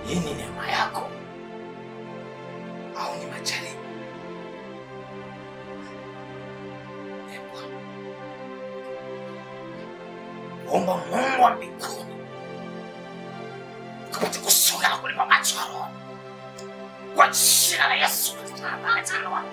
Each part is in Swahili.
hii ni neema yako au ni majaribu? Ee Bwana, omba Mungu wa mbinguni ukapate kusonga na kulipa macho ya roho kwa jina la Yesu Kristo wa Nazareti.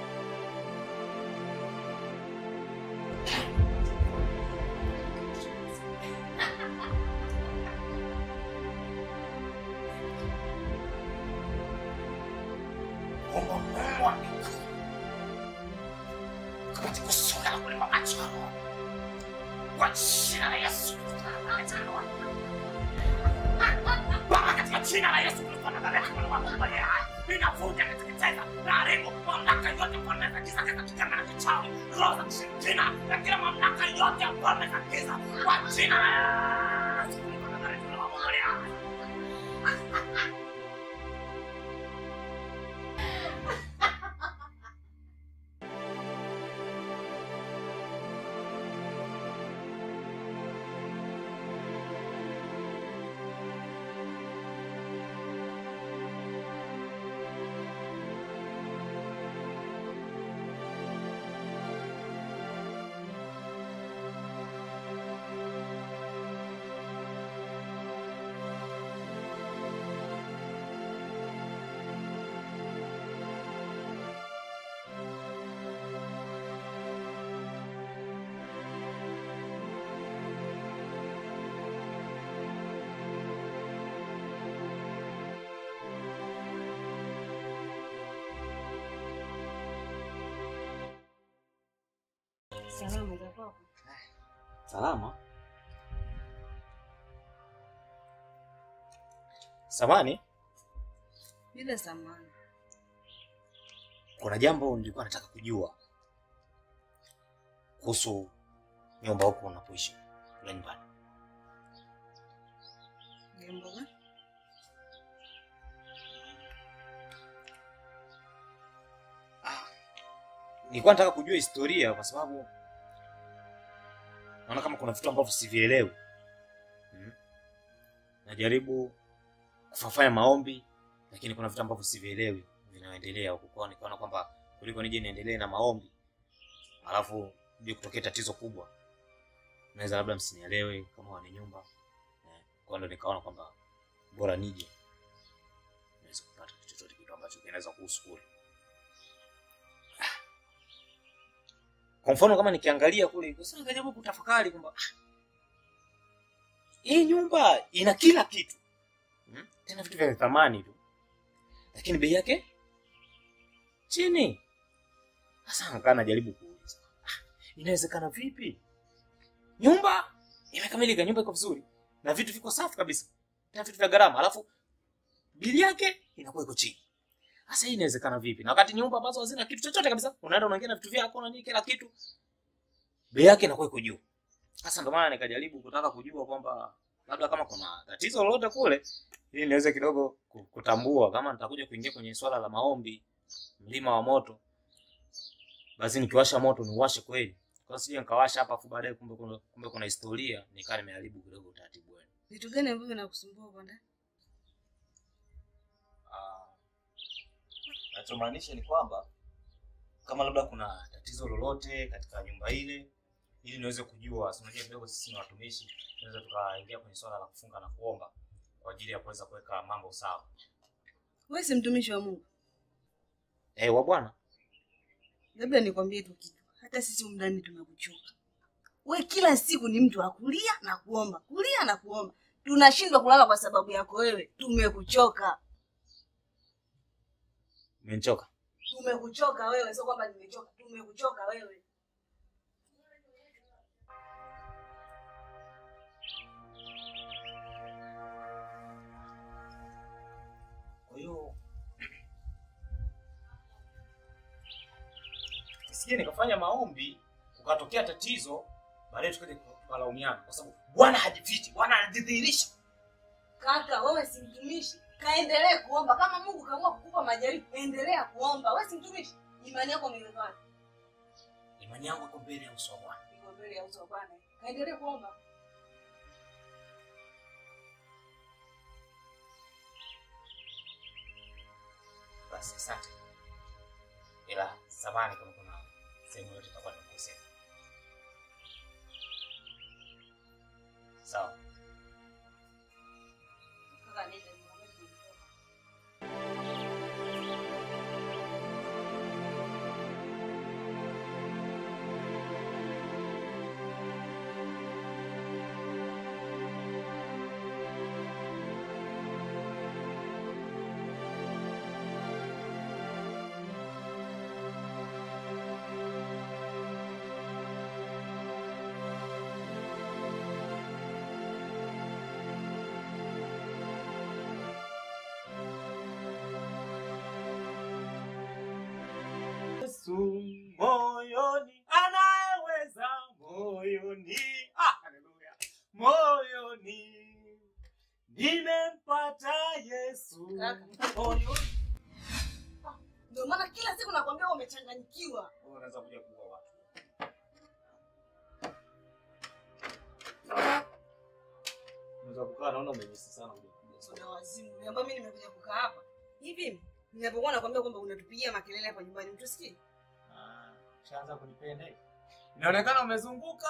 Omba Mungu wa mbinguni ukapate kusonga na kulipa macho ya roho kwa jina la Yesu Kristo wa Nazareti. Baba, katika jina la Yesu Kristo wa Nazareti, Mungu wa Mungu aliye hai, ninavunja nateketeza na haribu mamlaka yote falme za giza katika kitanga na kichawi, roho za kushirikina na kila mamlaka yote ya falme za giza kwa jina la Yesu Kristo wa Nazareti, Mungu wa Mungu aliye hai. Salama za kwako? Salama. Samani, Bila samani. kuna jambo nilikuwa nataka kujua kuhusu nyumba huko unapoishi kule nyumbani. Jambo gani? Nilikuwa nataka kujua historia kwa sababu naona kama kuna vitu ambavyo sivielewi. Mm. Najaribu kufanya maombi lakini kuna vitu ambavyo sivielewi vinaendelea huko. Kwa hiyo nikaona kwamba kuliko nije niendelee na maombi alafu nije kutokea tatizo kubwa, naweza labda msinielewe kama wana nyumba eh. Kwa hiyo ndo nikaona kwamba bora nije niweze kupata chochote kitu ambacho kinaweza kuhusu kule. Kwa mfano kama nikiangalia kule, sasa nikajaribu kutafakari kwamba ah, hii nyumba ina kila kitu hmm? Tena vitu vya thamani tu, lakini bei yake chini. Sasa nakaa najaribu kuuliza ah, inawezekana vipi? Nyumba imekamilika, nyumba iko vizuri na vitu viko safi kabisa, tena vitu vya gharama, alafu bili yake inakuwa iko chini. Sasa hii inawezekana vipi? Na wakati nyumba ambazo hazina kitu chochote kabisa, unaenda unaingia na vitu vyako na nini kila kitu, bei yake inakuwa iko juu. Sasa ndio maana nikajaribu kutaka kujua kwamba labda kama kuna tatizo lolote kule, ili niweze kidogo ku- kutambua kama nitakuja kuingia kwenye swala la maombi, mlima wa moto, basi nikiwasha moto niuwashe kweli. Kwa sije nikawasha hapa afu baadaye kumbe kuna, kumbe kuna historia nikaa nimeharibu kidogo utaratibu wenu. Vitu gani ambavyo vinakusumbua kwa ndani? Ah, nachomaanisha ni kwamba kama labda kuna tatizo lolote katika nyumba ile, ili niweze kujua. Si unajua kidogo sisi ni watumishi, tunaweza tukaingia kwenye swala la kufunga na kuomba kwa ajili ya kuweza kuweka mambo sawa. Wewe si mtumishi wa Mungu. Eh, wa Bwana, Labda nikwambie tu kitu. Hata sisi humu ndani tumekuchoka. We kila siku ni mtu wa kulia na kuomba, kulia na kuomba. Tunashindwa kulala kwa sababu yako wewe. Tumekuchoka. umenichoka. Tumekuchoka wewe, sio kwamba nimechoka. Tumekuchoka wewe. Kwa hiyo nisije nikafanya maombi ukatokea tatizo, baadaye tukaje tukalaumiana, kwa sababu Bwana hajifichi, Bwana anajidhihirisha. Kaka, wewe si mtumishi. Kaendelee kuomba. Kama Mungu kaamua kukupa majaribu, endelea kuomba. Wewe si mtumishi. Imani yako imeweka wapi? Imani yangu iko mbele ya uso wa Bwana. Iko mbele ya uso wa Bwana. Kaendelee kuomba. Basi asante, ila samahani kama kuna sehemu yote itakuwa nimekosea. Sawa. Kaka nenda nikwambie nimetoka. Yesu moyoni, anayeweza moyoni. Ah, haleluya. Moyoni nimempata Yesu. Kaka. Moyoni. Ndio maana kila siku nakwambia wewe umechanganyikiwa. Wewe unaweza kuja kuua watu. Unaweza kukaa naona umejisi sana kuja kuja. Soda wazimu. Niambia mimi nimekuja kukaa hapa. Hivi ninapokuwa nakwambia kwamba unatupigia makelele hapa nyumbani, mtusikii? Ah, ushaanza kunipenda hivi. Inaonekana umezunguka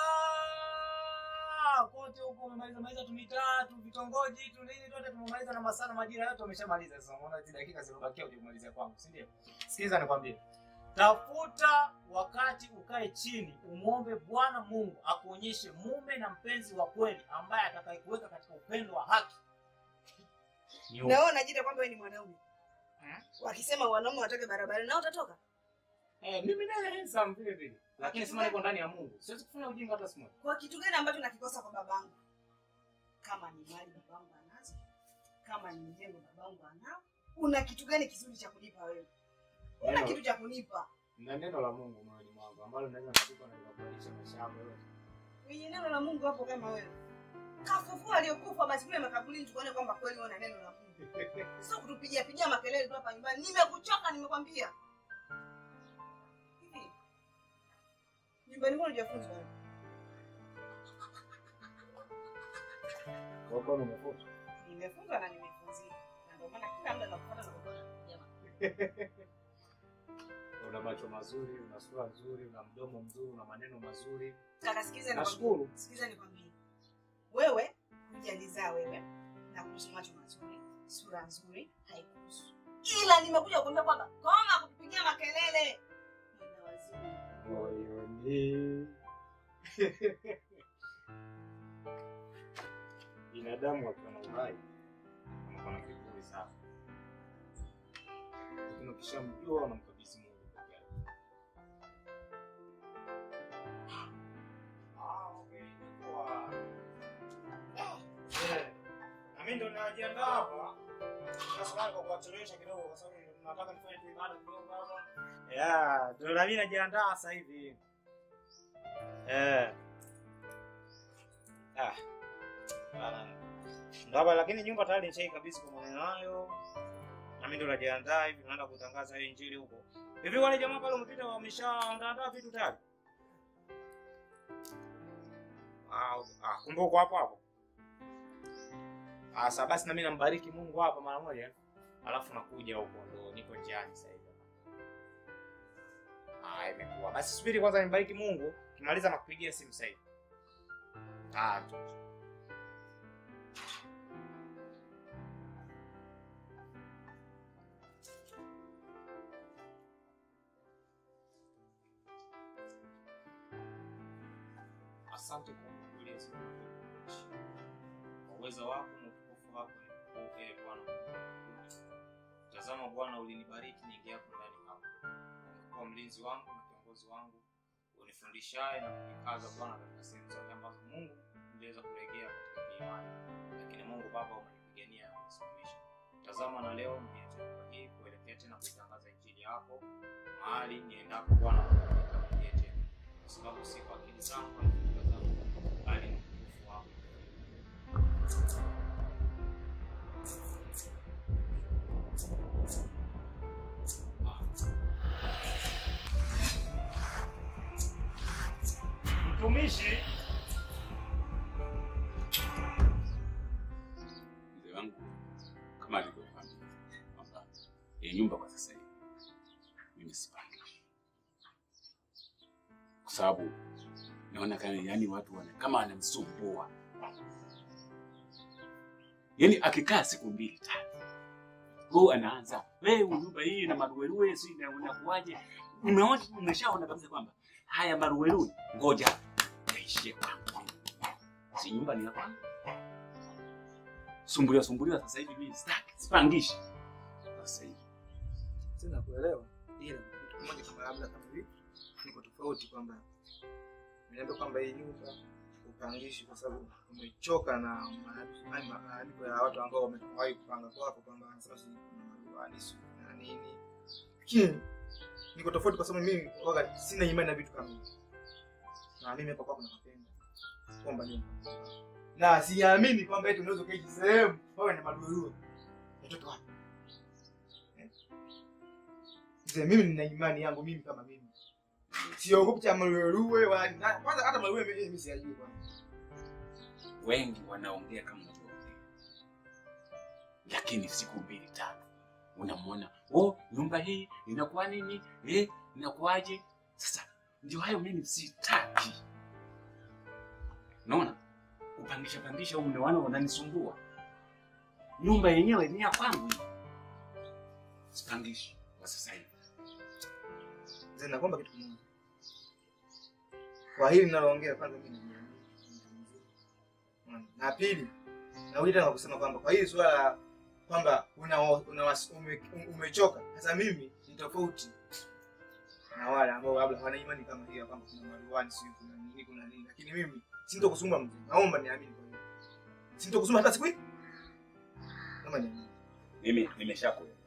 kote huko, umemaliza maliza tu mitaa tu vitongoji tu nini tote tumemaliza na masaa na majira yote umeshamaliza. Sasa unaona hizi dakika zimebakia uje kumalizia kwangu, si ndio? Sikiliza nikwambie, tafuta wakati ukae chini umwombe Bwana Mungu akuonyeshe mume na mpenzi wa kweli ambaye atakayekuweka katika upendo wa haki. Ni Na wewe unajiita kwamba wewe ni mwanaume. Hmm? Wakisema wanaume watoke barabarani na utatoka. Eh, mimi naye handsome vile vile. Lakini sema niko ndani ya Mungu. Siwezi kufanya ujinga hata siku moja. Kwa kitu gani ambacho nakikosa kwa babangu? Kama ni mali babangu anazo, kama ni mjengo babangu anao, una kitu gani kizuri cha kunipa wewe? Una Neno- kitu cha kunipa. na neno la Mungu moyoni mwangu ambalo naweza nakupa na kubadilisha maisha yako yote. Kwenye neno la Mungu hapo kama wewe. Kafufua aliyokufa basi kule makaburini tuone kwamba kweli una neno la Mungu. Sio kutupigia pigia makelele tu hapa nyumbani. Nimekuchoka nimekwambia. Hivi. Nyumbani mwako hujafunzwa wewe. Kwa kweli umefuta. Nimefunzwa na nimefunzika. Na ndio maana kila muda nakufuata na kukuona jamaa. Una macho mazuri, una sura nzuri, una mdomo mzuri, una maneno mazuri. Kaka sikiza nikwambie. Nashukuru. Sikiza nikwambie. Wewe hujalizaa wewe na kuhusu macho mazuri, sura nzuri haikuhusu. Ila nimekuja kukuambia kwamba koma kutupigia makelele. Nenda wazimu. Moyoni. Binadamu wakiwa na uhai wanakuwa na kiburi sana, lakini ukishamjua unamkabidhi Mungu peke yake. Ah, okay, imekuwa. Ah, eh, na mimi ndo najiandaa hapa Nasubiri kwa kuwachelewesha kidogo kwa sababu nataka nifanye tu ibada kidogo hapa. Yeah, ndo na mimi najiandaa sasa hivi. Eh. Ah. Bana. Ndo hapa lakini nyumba tayari nishai kabisa kwa maneno hayo. Na mimi ndo najiandaa hivi naenda kutangaza hiyo injili huko. Hivi wale jamaa pale umepita wameshaandaa vitu tayari? Ah, ah, kumbe uko hapo hapo. Ah, sasa basi na mimi nambariki Mungu hapa mara moja. Alafu nakuja huko ndo niko njiani sasa hivi. Ah, imekuwa. Basi subiri kwanza nimbariki Mungu, kimaliza nakupigia simu sasa hivi. Ah, tu. Asante kwa kukulia siku hii. Kwa uwezo wako na utukufu wako nikupe Bwana. Tazama Bwana, ulinibariki niingiapo ndani hapo. Umekuwa mlinzi wangu na kiongozi wangu, unifundishaye na kunikaza Bwana katika sehemu zote ambazo Mungu niliweza kulegea katika imani, lakini Mungu Baba umenipigania na kunisimamisha. Tazama na leo niache nyumba hii kuelekea tena kuitangaza injili yako mahali niendapo Bwana, nikarudie tena, kwa sababu si kwa akili zangu wala fikra zangu, bali ni utukufu wako. Mtumishi, mzee wangu kama alivyokwambia kwamba hii nyumba kwa sasa hivi sababu naona kama yani watu wana kama anamsumbua, yani akikaa siku mbili tatu, huu anaanza wewe, nyumba hii na maruweruwe, si na unakuaje? Umeona, umeshaona kabisa kwamba haya maruweruwe, ngoja yaishie kwangu, si nyumba ni ya kwangu. Sumbuliwa sumbuliwa, sasa hivi mimi sitaki, sipangishi sasa hivi. Sina kuelewa, ila kitu kimoja kama labda kama hivi niko tofauti kwamba niambia kwamba hii nyumba upangishi kwa sababu umechoka na ma- ma- maandiko ya watu ambao wamewahi kupanga kwako kwamba wanasema sijui kuna maruani sijui na nini, lakini niko tofauti kwa sababu mimi waga sina imani na vitu kama hivi, na mimi hapa kwako nakapenda kwamba nyumba na siamini kwamba eti unaweza ukaishi sehemu wawe na maruerue mtoto wapi Mzee, mimi nina imani yangu mimi kama mimi. Siogopi cha maruerue wala na- kwanza hata maruerue mimi mimi siyajui kwanza. wengi wanaongea kama unavyoongea, lakini siku mbili tatu unamwona oh, nyumba hii inakuwa nini eh, inakuwaje? Sasa ndio hayo mimi sitaki. Naona kupangisha pangisha, umewana unanisumbua. Nyumba yenyewe ni ya kwangu, hii. sipangishi kwa sasa hivi. Mzee, nakuomba kitu kimoja. Kwa hili ninaloongea kwanza mimi najiamini. Unaona? Na pili, nauli tena kusema kwamba kwa hili swala la kwamba una, una ume, umechoka. Sasa mimi ni tofauti na wale ambao labda hawana imani kama hiyo kwamba kuna maruani sio kuna nini kuna nini, lakini mimi sintokusumba mzee. Naomba niamini kwa hiyo. Sintokusumba hata siku hii. Kama niamini. Mimi nimeshakuelewa,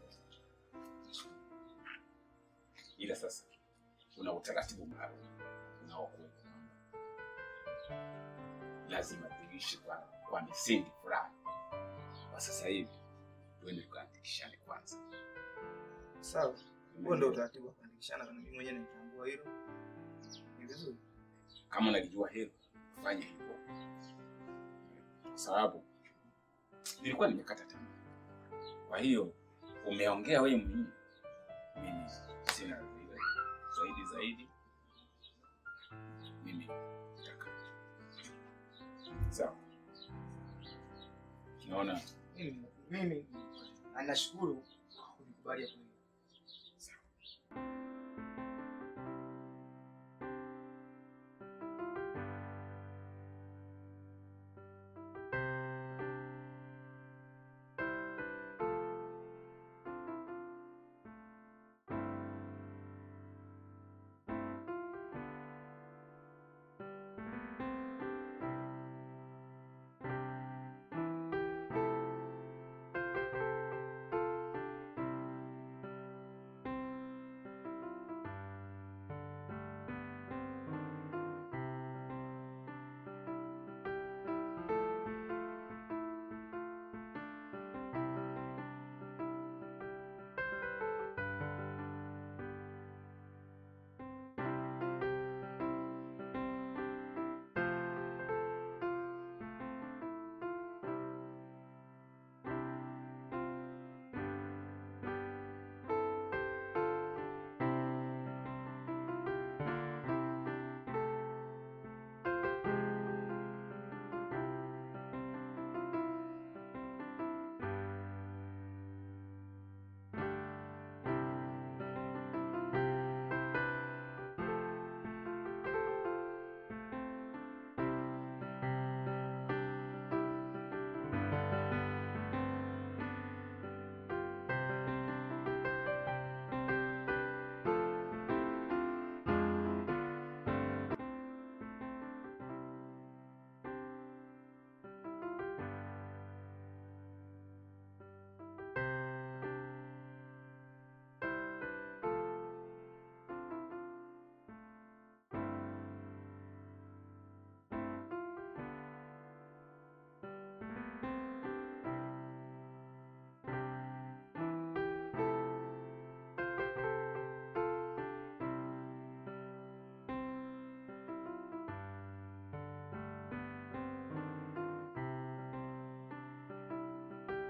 ila sasa una utaratibu maalum unaokuweka kwamba lazima tuishi kwa, kwa misingi fulani. Kwa sasa hivi tuende tukaandikishane kwanza. Sawa. Huo ndio utaratibu wa kuandikishana kana mimi mwenyewe nitambua hilo. Ni vizuri. Kama unalijua hilo, fanye hivyo, kwa sababu nilikuwa nimekata tamaa. Kwa hiyo umeongea wewe mwenyewe, mimi sina vile zaidi zaidi, mimi nataka sawa. Naona Mimi mimi na nashukuru kwa kunikubalia kweli.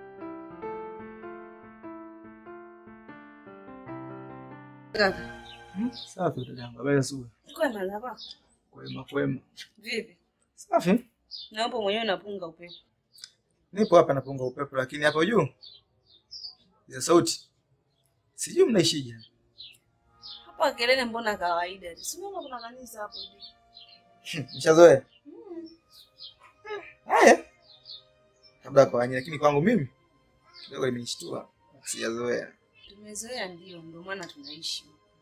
Kaka, Safi dada yangu. Habari asubuhi. Kwema na kwako? Kwema kwema. Vipi? Safi. Naomba mwenyewe napunga upepo. Nipo hapa napunga upepo lakini hapo juu za sauti. Sijui mnaishije. Hapa kelele mbona kawaida? Si unaona kuna kanisa hapo juu. Nishazoea. Haya. Labda kwa wengine lakini kwangu mimi kidogo imenishtua. Sijazoea. Tumezoea ndio, ndio maana tunaishi.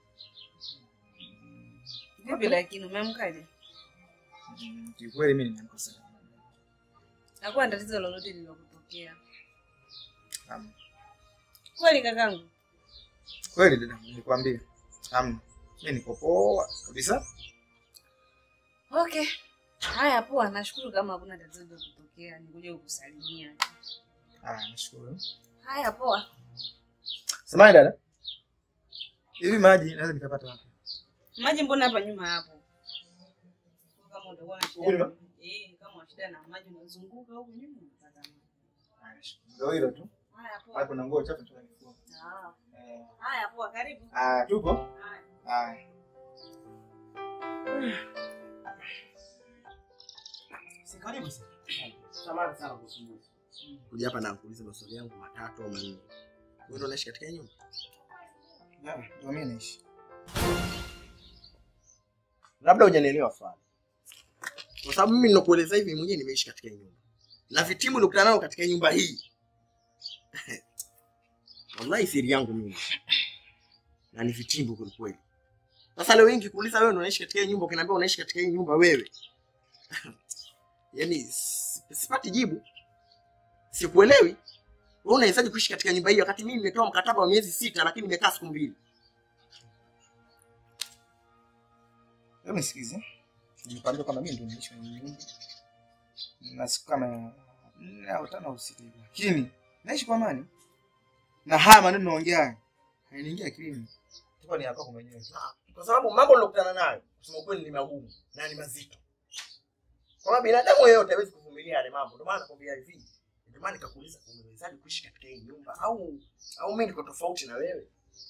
Vipi lakini umemkaje? Mm, Kiukweli mimi nimeamka sana. Hakuwa na tatizo lolote lililokutokea. Hamna. Kweli kakangu? Kweli dada, nilikwambia. Hamna. Mimi niko poa kabisa. Okay. Haya poa, nashukuru kama hakuna tatizo lililokutokea. Nikuja kukusalimia. Ah, nashukuru. Haya poa. Samahani dada. Hivi maji naweza nikapata wapi? Maji mbona hapa nyuma hapo? Kama utakuwa na Huku shida. nyuma? Eh, kama una shida na maji unazunguka huko nyuma unapata maji. Ah, nashukuru. Ndio hilo tu. Haya Hapo poa. kuna nguo chafu tunanifua. Ah. Eh. Haya poa, karibu. Ah, tupo. Haya. Haya. Si karibu sana. Samahani sana kusumbua. kuja hapa na kuuliza maswali yangu matatu au manne. Wewe ndio unaishi katika hii nyumba? Ya, ndio mimi naishi. Labda hujanielewa sana. Kwa sababu mimi ninakueleza hivi mwenyewe nimeishi katika hii nyumba. Na vitimu nilikutana nao katika hii nyumba hii. Wallahi siri yangu mimi. Na ni vitimbu kweli kweli. Sasa leo wengi kuuliza wewe ndio unaishi katika hii nyumba, ukiniambia unaishi katika hii nyumba wewe. Yaani si- sipati jibu. Sikuelewi. Wewe unawezaje kuishi katika nyumba hii wakati mimi nimetoa mkataba wa miezi sita lakini nimekaa siku mbili? Hebu nisikize. Nilikwambia kwamba mimi ndio naishi kwenye nyumba. Na siku kama nne au tano au sita hivi. Lakini naishi kwa amani. Na haya maneno naongea haya. Hainiingia akilini. Tuko ni hapa kwa mwenyewe. kwa sababu mambo nilokutana nayo kusema kweli ni magumu na ni mazito. Kwa sababu binadamu yeyote hawezi kuvumilia yale mambo. Ndio maana nakwambia hivi. Ndio maana nikakuuliza umewezaje kuishi katika hii nyumba au au mimi niko tofauti na wewe?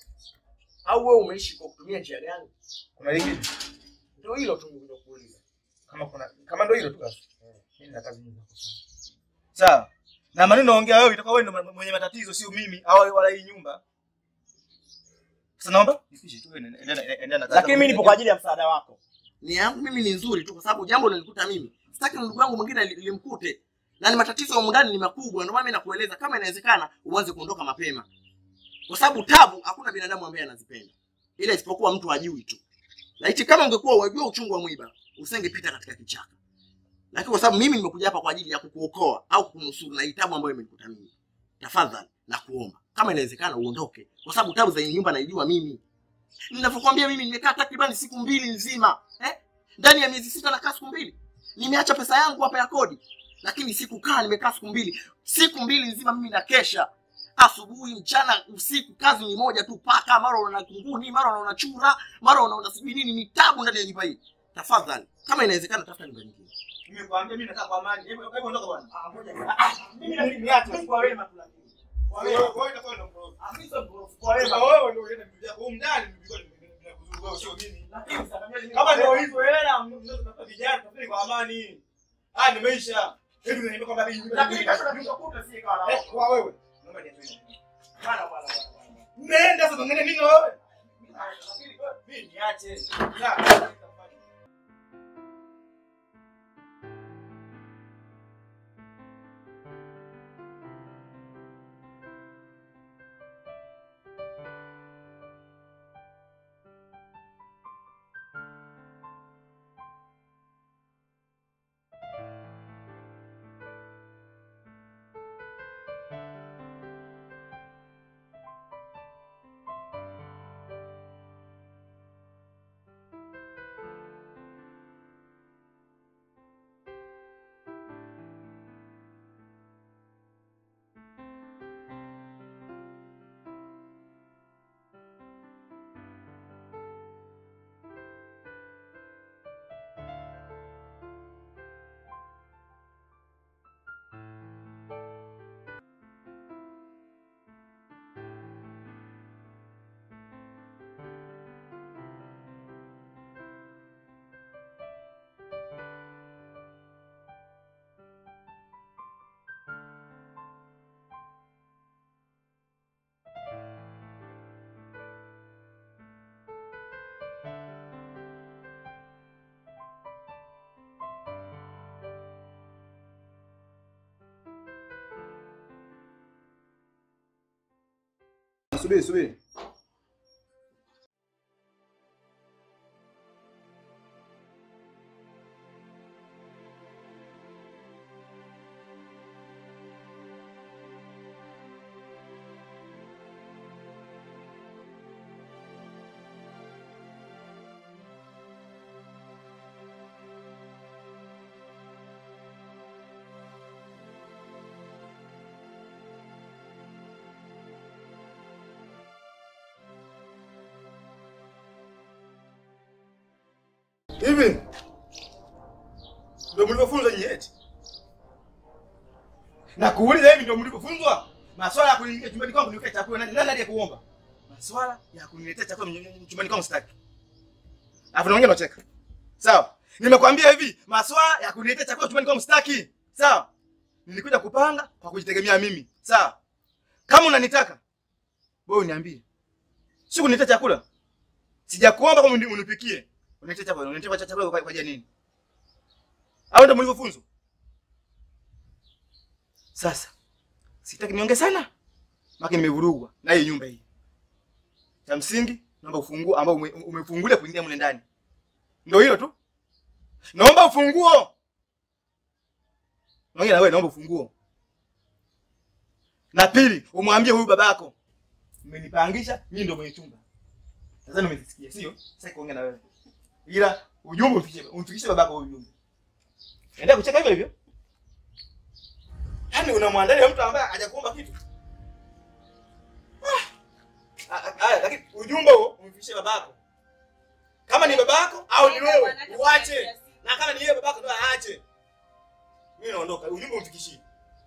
Au wewe umeishi kwa kutumia njia gani? Kuna lingine? Ndio hilo tu ndio kuuliza. Kama kuna kama ndio hilo tu basi. Mimi nina kazi nyingi za kufanya. Sawa. Na maneno naongea wewe itakuwa wewe ndio mwenye matatizo sio mimi au wala hii nyumba. Sasa naomba nifiche tu wewe endelea endelea na kazi. Lakini mimi nipo kwa ajili ya msaada wako. Ni yangu mimi ni nzuri tu kwa sababu jambo lilikuta mimi. Sitaki ndugu yangu mwingine li- limkute. Na ni matatizo ya ndani ni makubwa ndio maana mimi nakueleza kama inawezekana uanze kuondoka mapema. Kwa sababu tabu hakuna binadamu ambaye anazipenda. Ila isipokuwa mtu ajui tu. Laiti kama ungekuwa wajua uchungu wa mwiba, usingepita katika kichaka. Lakini kwa sababu mimi nimekuja hapa kwa ajili ya kukuokoa au kukunusuru na hii tabu ambayo imenikuta mimi. Tafadhali na kuomba kama inawezekana uondoke kwa sababu tabu za hii nyumba naijua mimi. Ninavyokuambia mimi nimekaa takriban siku mbili nzima eh? Ndani ya miezi sita nakaa siku mbili. Nimeacha pesa yangu hapa ya kodi, lakini sikukaa, nimekaa siku mbili. Siku mbili nzima mimi nakesha, asubuhi, mchana, usiku. Kazi ni moja tu, paka, mara unaona kunguni, mara unaona chura, mara unaona sijui nini. Ni tabu ndani ya nyumba hii. Tafadhali, kama inawezekana, tafuta nyumba nyingine. Nimekwambia mimi nataka kwa amani. Hebu hebu ondoka bwana. Ah, ngoja. Ah, mimi na niache kwa wema tu lakini. Kwa Wewe wema. wewe utakuwa ndio mkorofi. Ah, mimi sio mkorofi. Kwa Sasa wema. wewe ndio unaenda kuja huko ndani nilikuwa nimekuzunguka wewe sio mimi. Lakini sasa mimi Kama ndio hivyo hela mnaweza kutafuta vijana tafuteni kwa amani. Ah nimeisha. Hebu niambia kwamba hii nyumba lakini kesho nakuta sie kwa Eh, kwa wewe. Naomba niambie. bwana bwana bwana. Nenda sasa ngene nini na wewe? Lakini Mimi niache. Na. subiri subiri. Hivi ndio mlivyofunzwa nyinyi eti? Na kuuliza hivi ndio mlivyofunzwa? Maswala ya kuingia chumbani kwangu niweke chakula nani nani aliyekuomba? Maswala ya kuniletea chakula mny- chumbani kwangu sitaki. Alafu naongea unacheka. Sawa? Nimekwambia hivi, maswala ya kuniletea chakula chumbani kwangu sitaki. Sawa? Nilikuja kupanga kwa kujitegemea mimi. Sawa? Kama unanitaka wewe uniambie. Si kuniletea chakula. Sijakuomba kama uni- unipikie. Unaletea chakula, unaletea chakula kwa kwa ajili ya nini? Au ndio mlivyofunzwa? Sasa sitaki niongee sana, maana nimevurugwa na hii nyumba hii. Cha msingi naomba ufunguo ambao ume- umefungulia kuingia mle ndani. Ndio hilo tu. Naomba ufunguo. Naongea na wewe, naomba ufunguo. Na pili, umwambie huyu babako. Mmenipangisha, mimi ndio mwenye chumba. Sasa umesikia, sio? Sasa kuongea na wewe. Ila ujumbe umfikishe, umfikishe babako huyu ujumbe. Endelea kucheka hivyo hivyo. Yaani unamwandalia mtu ambaye hajakuomba kitu. Ah. Ah, ah, lakini ujumbe huo umfikishe babako. Kama ni babako au ni wewe, uache. Na kama ni yeye babako ndio aache. Mimi naondoka. Ujumbe umfikishie.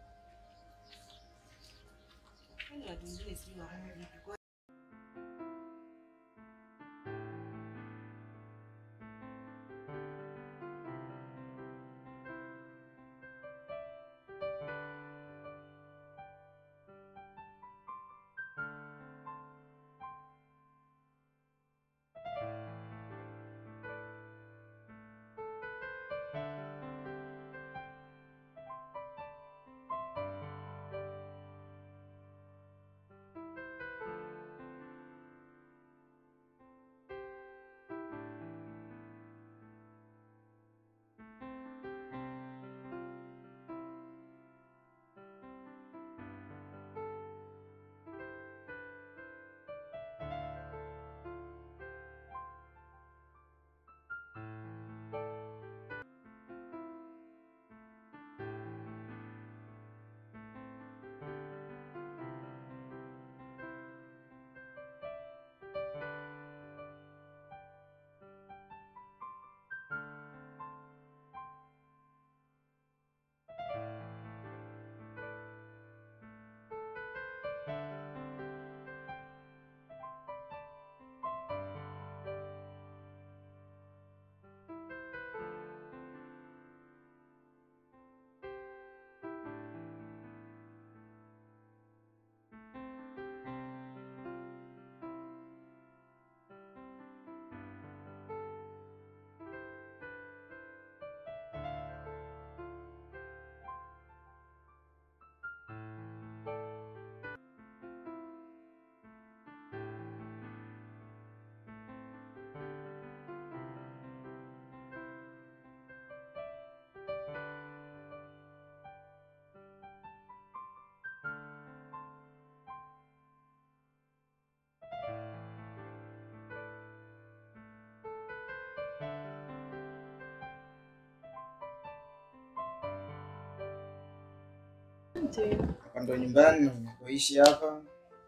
Hapa ndo nyumbani napoishi hapa.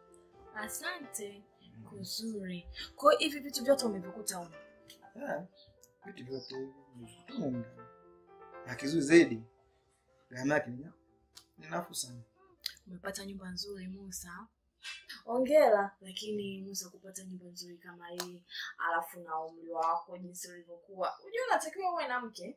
Asante. Kuzuri. Kwa hiyo hivi vitu vyote umevikuta huko. Ah, Vitu vyote hivi vimekuwa ndani. Na kizuri zaidi gharama yake ni ni nafuu sana. Umepata nyumba nzuri Musa. Ongera, lakini Musa kupata nyumba nzuri kama hii, alafu na umri wako jinsi ulivyokuwa, unajua unatakiwa uwe na mke.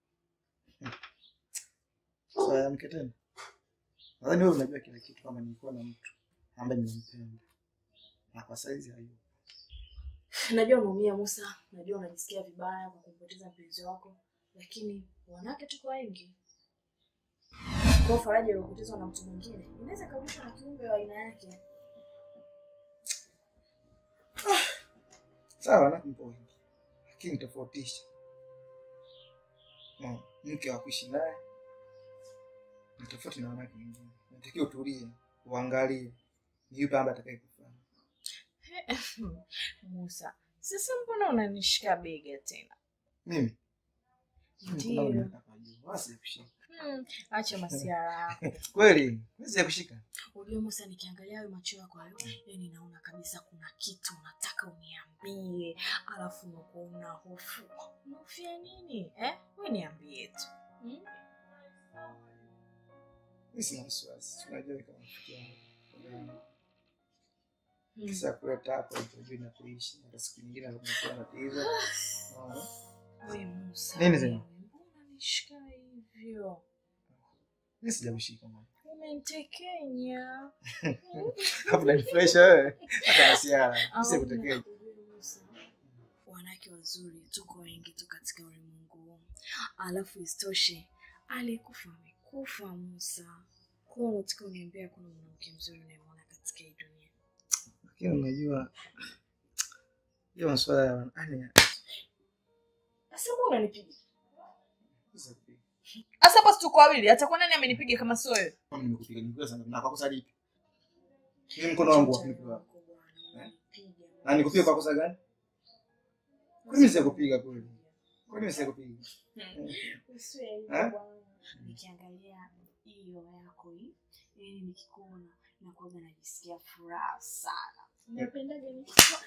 Sasa ya mke tena. Nadhani wewe unajua kila kitu kama nilikuwa na mtu ambaye nilimpenda. Na kwa saizi hayo. Najua unaumia Musa, najua unajisikia vibaya kwa kumpoteza mpenzi wako, lakini wanawake tuko wengi. Kwa faraja iliyopotezwa na mtu mwingine inaweza kurudishwa na kiumbe wa aina yake. sawa na mpo wengi, lakini tofautisha no, mke wa kuishi naye ni tofauti na wanawake wengine. Natakiwa utulie, uangalie ni yupi ambaye atakayekufaa. Musa, sasa mbona unanishika bega tena? Mimi Ndio. Wasi ya kushika Hmm, acha masiara yako. kweli, wasi ya kushika Unajua Musa, nikiangalia hayo macho yako hayo, yani naona kabisa kuna kitu unataka uniambie, alafu unakuwa una hofu. Unahofia nini eh? We niambie tu hmm? mimi sina wasiwasi, unajua kama rafiki yangu. Hmm. Kisa kuleta hapo itojui na kuishi, hata siku nyingine anakuwa na tatizo. Unaona? We Musa, Nini wewe, tena? mbona unanishika hivyo? Mimi sijakushika mama. Umenitekenya. Hapo unanifurahisha wewe. Hata masiara. Mimi sikutekea. wanawake wazuri tuko wengi tu katika ulimwengu huu alafu isitoshe aliyekufa amekufa musa kuwa unataka uniambia kuna mwanamke mzuri unayemwona katika hii dunia Lakini unajua hiyo masuala ya yani sasa mbona unanipiga hasa basi tuko wawili atakuwa nani amenipiga kama sio wewe kama nimekupiga nikupiga sana na kwa kosa lipi? Mimi mkono wangu wa kupiga. Na nikupiga kwa kosa gani? Kwa nini sikupiga kweli? Kwa nini sikupiga? Usiwe hivyo Eh? bwana. nikiangalia hiyo yako hii yani nikikuona nakuaga najisikia furaha sana napendaga nikiwa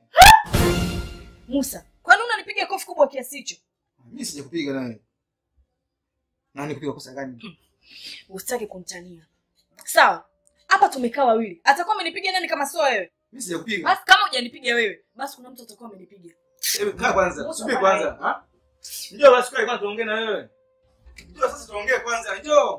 musa kwani unanipiga kofi kubwa kiasi hicho Mimi sijakupiga naye. Na nikupiga kosa gani? usitaki kunitania sawa hapa tumekaa wawili atakuwa amenipiga nani kama sio wewe Mimi sijakupiga. basi kama hujanipiga wewe basi kuna mtu atakuwa amenipiga Hebu kaa kwanza. Musa, Subiri bye. kwanza. Ha? Njoo basi kaa kwanza tuongee na wewe. Njoo sasa tuongee kwanza. Njoo.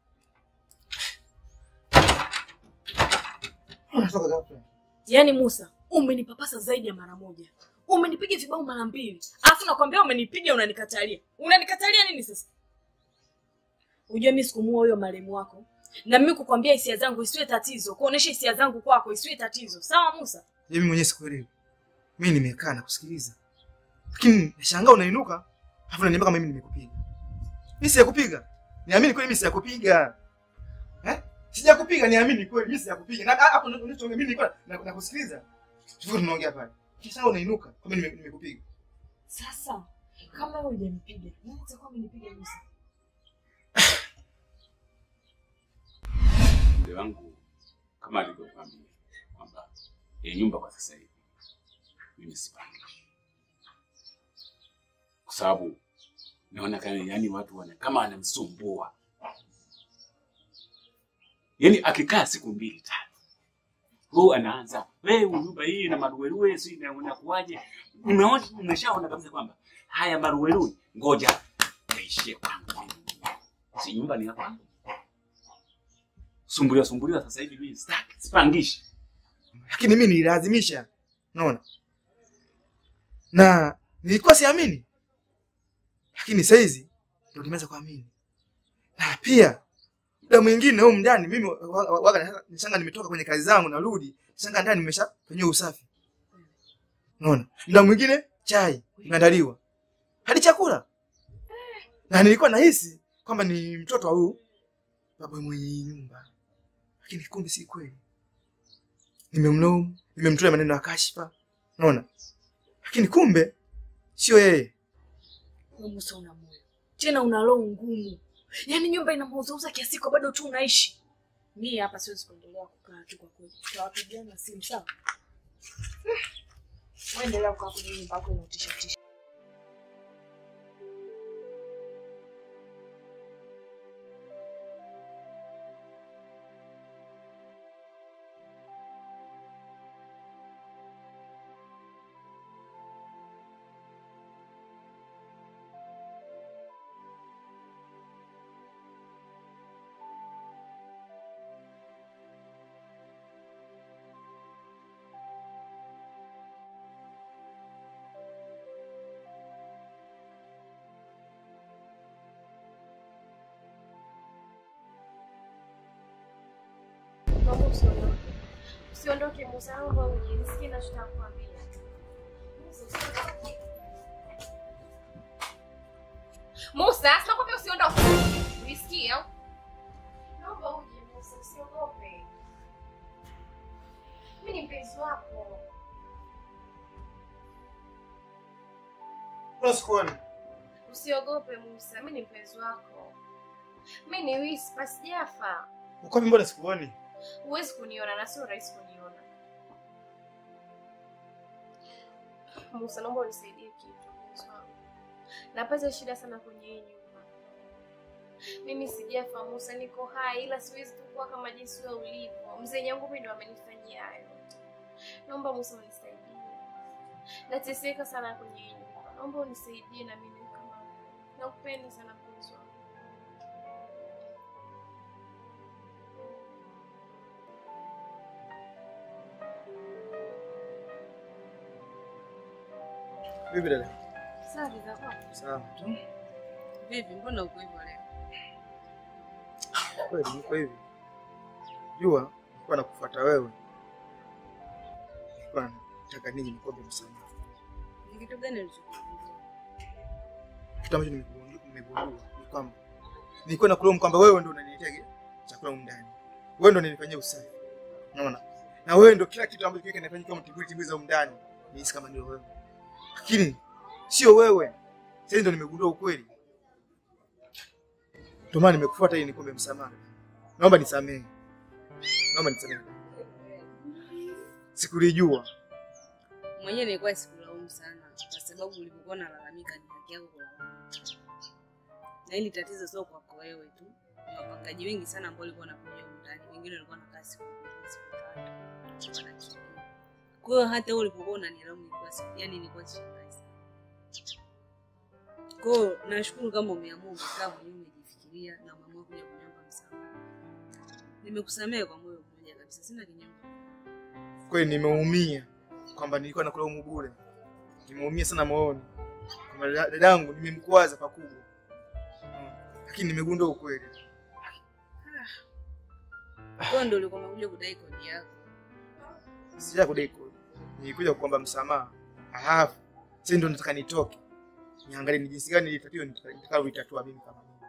Unatoka ghafla. yaani musa umenipapasa zaidi ya mara moja umenipiga vibao mara mbili alafu nakwambia umenipiga unanikatalia unanikatalia nini sasa ujue mi sikumuua huyo maremu wako na mimi kukwambia hisia zangu isiwe tatizo kuonesha hisia zangu kwako isiwe tatizo sawa musa Mimi mwenyewe sikuelewi. Mimi nimekaa na kusikiliza. Lakini nashangaa unainuka, alafu unaniambia kama mimi nimekupiga. Mimi sijakupiga. Niamini kweli mimi sijakupiga. Eh? Sijakupiga, niamini kweli mimi sijakupiga. Na hapo unachoongea mimi nilikuwa na- nakusikiliza. Tulikuwa tunaongea pale. Kisha unainuka kama nime- nimekupiga. sasa kama wewe hujanipiga nani atakuwa amenipiga musa mzee wangu kama alivyokwambia kwamba ya nyumba kwa sasa hivi mimi sipangi, kwa sababu naona kama yani watu wana kama anamsumbua, yani akikaa siku mbili tatu huu anaanza wewe, nyumba hii na maruweruwe si na unakuaje? Umeona, umeshaona kabisa kwamba haya maruweruwe, ngoja yaishie kwangu, si nyumba ni ya kwangu sumbuliwa sumbuliwa sasa hivi mimi sitaki, sipangishi. Lakini mimi nililazimisha. Unaona? Na nilikuwa siamini. Lakini sasa hizi ndio nimeanza kuamini. Na pia muda mwingine huko ndani mimi wa- wa- waga nishanga nimetoka kwenye kazi zangu narudi, shanga ndani nimeshafanyia usafi. Unaona? Muda mwingine chai imeandaliwa. Hadi chakula. Na nilikuwa nahisi kwamba ni mtoto wa huyu baba mwenye nyumba. Lakini kumbe si kweli. Nimemlaumu, nimemtolea maneno ya kashfa. Unaona? Lakini kumbe sio yeye. Wewe Musa una moyo tena una roho ngumu, yaani nyumba inamuuzauza kiasi kwa bado tu unaishi. Mimi hapa siwezi kuendelea kukaa tu kwa kweli, tutawapigiana simu sawa? Wewe endelea kukaa kwenye nyumba yako inaotisha tisha. Naomba usiondoke. Usiondoke Musa, naomba uje nisikie ninachotaka kukwambia. Musa, sinakwambia usiondoke. Ulisikia? au? Naomba uje Musa, usiogope. Mimi ni mpenzi wako. Mbona sikuoni? Usiogope Musa, mimi ni mpenzi wako. Mimi ni Wispa, sijafa. Uko wapi mbona sikuoni? Huwezi kuniona na sio rahisi kuniona. Musa, naomba unisaidie kitu mpenzi wangu. Napata shida sana kwenye hii nyumba. Mimi sijafa Musa, niko hai ila siwezi tu kuwa kama jinsi wewe ulivyo. Mzee Nyangumi ndo amenifanyia hayo. Naomba Musa unisaidie. Nateseka sana kwenye hii nyumba. Naomba unisaidie na mimi kama wewe. Nakupenda sana mpenzi wangu. Vipi dada? Safi za kwako. Sawa tu. Vipi, mbona uko hivyo leo? Kweli niko hivi. Jua nilikuwa nakufuata wewe. Nilikuwa nataka nini nikuombe msamaha. Ni kitu gani ulichokifanya? Kitu ambacho nimegundua nimegundua ni kwamba nilikuwa nakulaumu kwamba wewe ndio unaniletea chakula humu ndani. Wewe ndio unanifanyia usafi. Unaona? Na wewe ndio kila kitu ambacho kinafanyika kama tibuli timiza humu ndani. Nihisi kama ndio wewe. Lakini sio wewe. Sasa ndio nimegundua ukweli. Ndio maana nimekufuata ili nikuombe msamaha. Naomba nisamehe. Naomba nisamehe. Sikulijua. Mwenyewe nilikuwa sikulaumu sana kwa sababu ulipokuwa unalalamika ni haki yako kulaumu. Na hili tatizo sio kwako wewe tu. Ni wapangaji wengi sana ambao walikuwa wanakuja huko ndani. Wengine walikuwa wanakaa siku mbili, siku tatu. Wanakimbia. Kwa hiyo hata wewe ulipokuwa unanilaumu nilikuwa si, yani nilikuwa sishangai sana. Kwa hiyo nashukuru kama umeamua umekaa mwenyewe umejifikiria na umeamua kuja kuniomba msamaha. Nimekusamehe kwa moyo mmoja kabisa. Sina kinyongo. Kweli nimeumia kwamba nilikuwa nakulaumu bure. Nimeumia sana moyoni. Kwamba dada- dadangu nimemkwaza pakubwa. Mm. Lakini nimegundua ukweli. Kwa hiyo ndio ulikuwa umekuja kudai kodi yako. Sija kudai kodi. Nilikuja kuomba msamaha. Halafu sasa ndio nataka nitoke. Niangalie ni jinsi gani ile tatizo nitaka- nitakavyolitatua mimi kama mimi.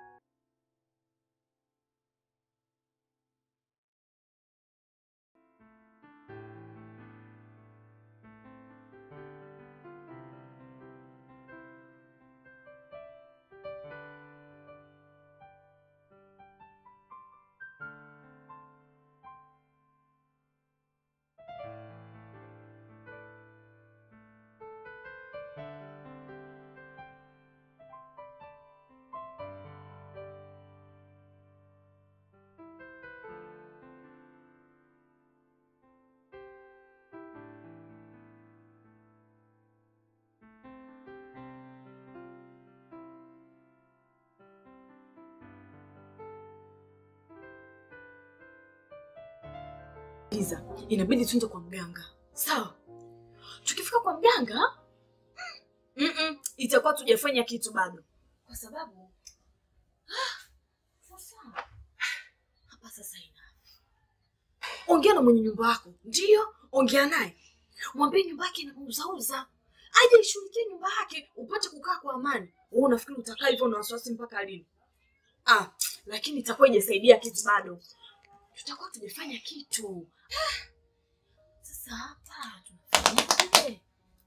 Liza, inabidi tuende kwa mganga. Sawa. Tukifika kwa mganga, mm -mm, itakuwa tujafanya kitu bado, kwa sababu ah, sasa hapa sasa ina ongea na mwenye nyumba yako, ndiyo, ongea naye, mwambie nyumba yake inauzauza, aje ishughulikie nyumba yake, upate kukaa kwa amani. Wewe unafikiri utakaa hivyo na wasiwasi mpaka lini? Ah, lakini itakuwa ijasaidia kitu bado, tutakuwa tujafanya kitu. Sasa hapa tunafanyaje?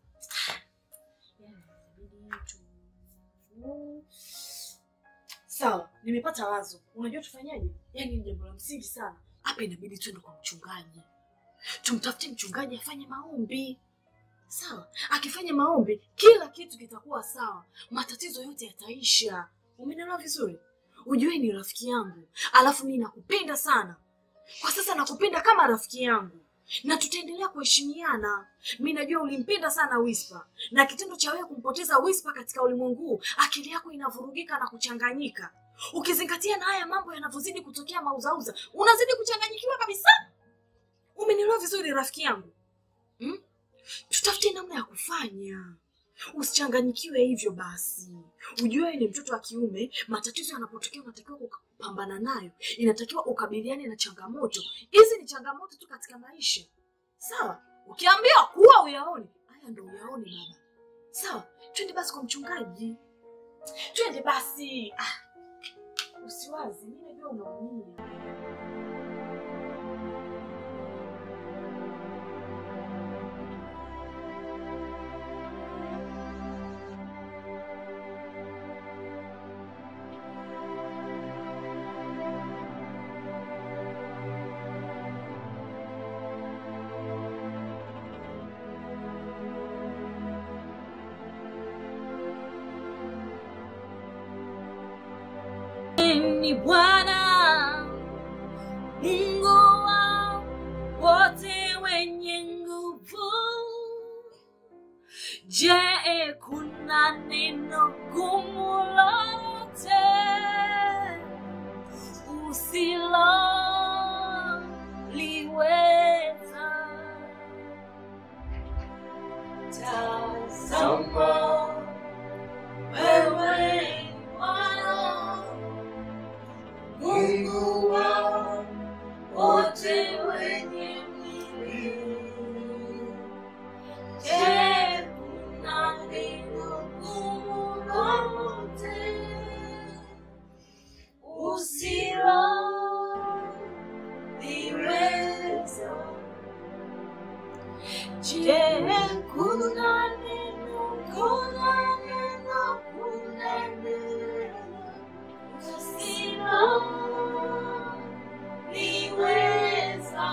Sawa, nimepata wazo. Unajua tufanyaje? Yaani ni jambo la msingi sana. Hapa inabidi tuende kwa mchungaji, tumtafute mchungaji afanye maombi. Sawa, akifanya maombi kila kitu kitakuwa sawa, matatizo yote yataisha. Umenielewa vizuri? Ujue ni rafiki yangu, alafu mimi nakupenda sana. Kwa sasa nakupenda kama rafiki yangu na tutaendelea kuheshimiana. Mi najua ulimpenda sana Wispa, na kitendo cha wewe kumpoteza Wispa katika ulimwengu huu, akili yako inavurugika na kuchanganyika. Ukizingatia na haya mambo yanavyozidi kutokea mauzauza, unazidi kuchanganyikiwa kabisa. Umenielewa vizuri rafiki yangu hmm? Tutafute namna ya kufanya usichanganyikiwe hivyo basi. Ujue wewe ni mtoto wa kiume, matatizo yanapotokea unatakiwa kupambana nayo, inatakiwa ukabiliane na changamoto. Hizi ni changamoto tu katika maisha, sawa? Ukiambiwa kuwa uyaone, haya ndo uyaone baba. Sawa, twende basi kwa mchungaji. Twende basi. Ah. Usiwazi, mimi najua unaumia. ni Bwana Mungu wa wote wenye nguvu. Je, kuna neno gumu lolote usiloliweza? Tazama wewe Bwana Mungu wa wote wenye mwili. Je, kuna neno gumu lolote usiloliweza? Je, kuna neno, kuna neno, kuna neno usiloliweza?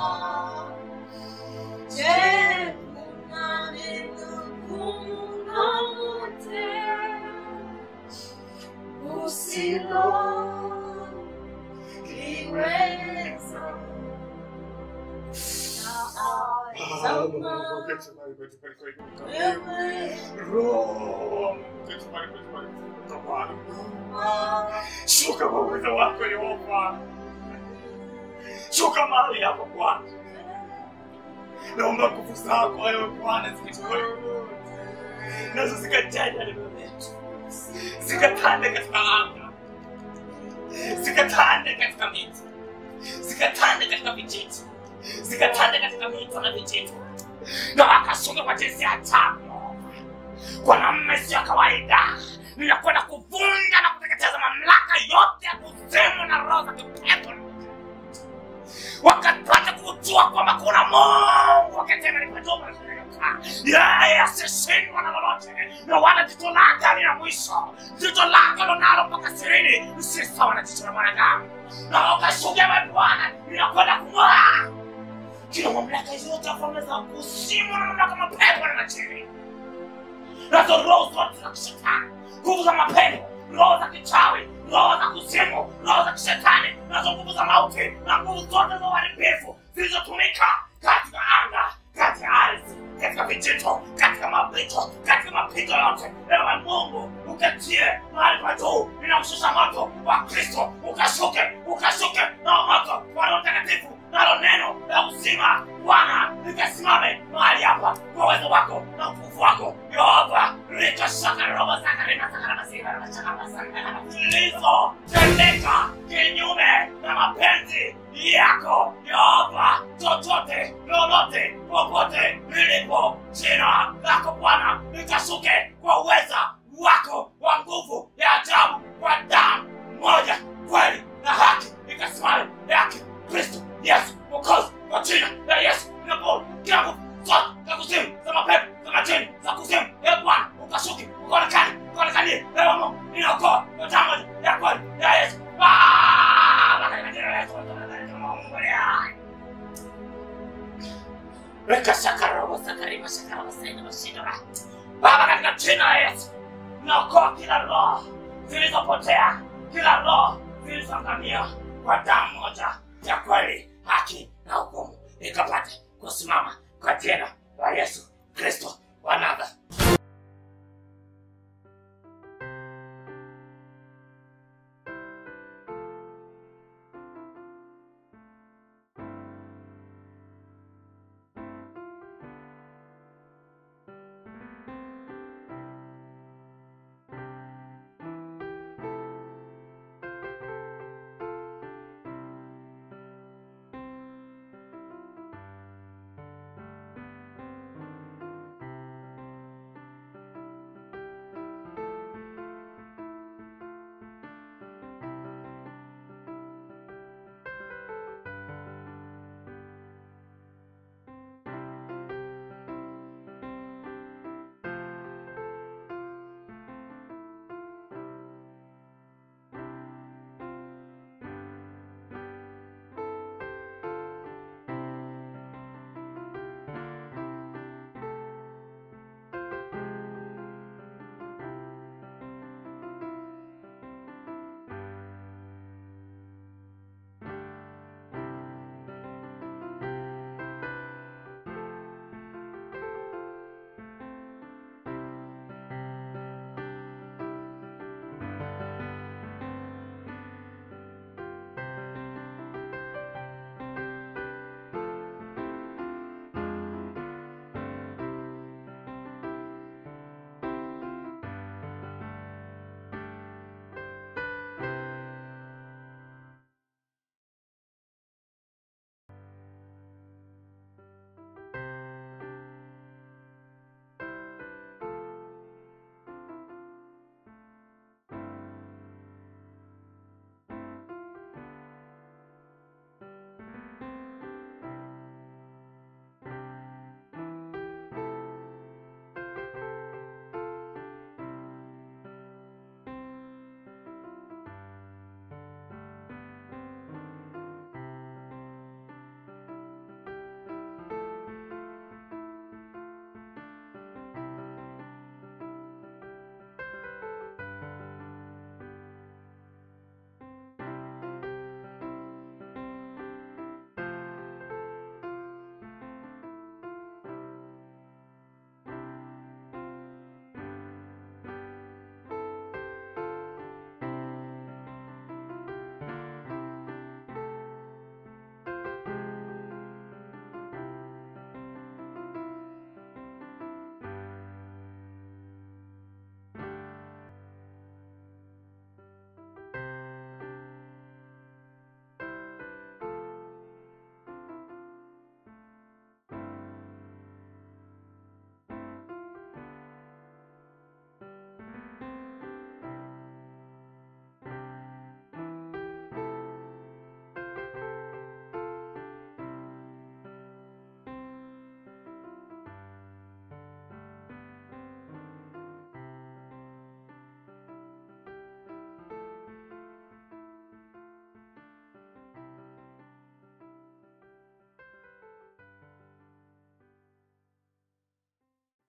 Je, kuna neno gumu lolote usiloliweza? Shuka kwa uwezo wako Yehova, shuka mahali hapa Bwana. Naomba nguvu zako wewe Bwana zikitoe nazo zikajaja neno letu, zikatande katika anga, zikatande katika miti, zikatande katika vijiti, zikatande katika mito na vijito, na wakasonga kwa jinsi ya ajabu, kwa namna isiyo ya kawaida. Ninakwenda kuvunja na kuteketeza mamlaka yote ya kuzimu na roho za kipepo wakapata kujua kwamba kuna Mungu akitenda lipatoma yeye asishindwa na lolote, na wala jicho lake halina mwisho. Jicho lake lonalo mpaka sirini si sawa na jicho la mwanadamu. Na ukashuhudia wewe Bwana, ninakwenda kung'oa kila mamlaka yote ya falme za kuzimu na mamlaka mapepo na majini, nazo roho zote za kishetani, nguvu za mapepo roho za kichawi, roho za kuzimu, roho za kishetani, nazo nguvu za mauti na nguvu zote za uharibifu zilizotumika katika anga, katika ardhi, katika vijito, katika mapito, katika mapito yote. Ewe Mungu, ukatie mahali pa juu, ninaushusha moto wa Kristo, ukashuke, ukashuke na moto wa Roho Mtakatifu, nalo neno la uzima Bwana likasimame mahali hapa kwa uwezo wako na utukufu wako Yehova, likashaka roho zilizotendeka kinyume na mapenzi yako Yehova, chochote lolote popote lilipo, jina lako Bwana likashuke kwa uweza wako wa nguvu ya ajabu, kwa damu moja kweli na haki ikasimame yake Kristo Yesu Mwokozi, kwa jina la Yesu napo kila nguvu zote za kuzimu za mapepo za majini za kuzimu, e Bwana ukashuke ukaonekane ukaonekanie, ewe Mungu ninaokoa kwa damu moja ya kweli ya Yesu Baba, katika jina la Yesu Mungu aliye hai. Weka shakarobo sakarima shakarabo saina mashindora Baba, katika jina la Yesu naokoa kila roho zilizopotea, kila roho zilizoangamia kwa damu moja ya kweli, haki na hukumu ikapate kusimama kwa jina la Yesu Kristo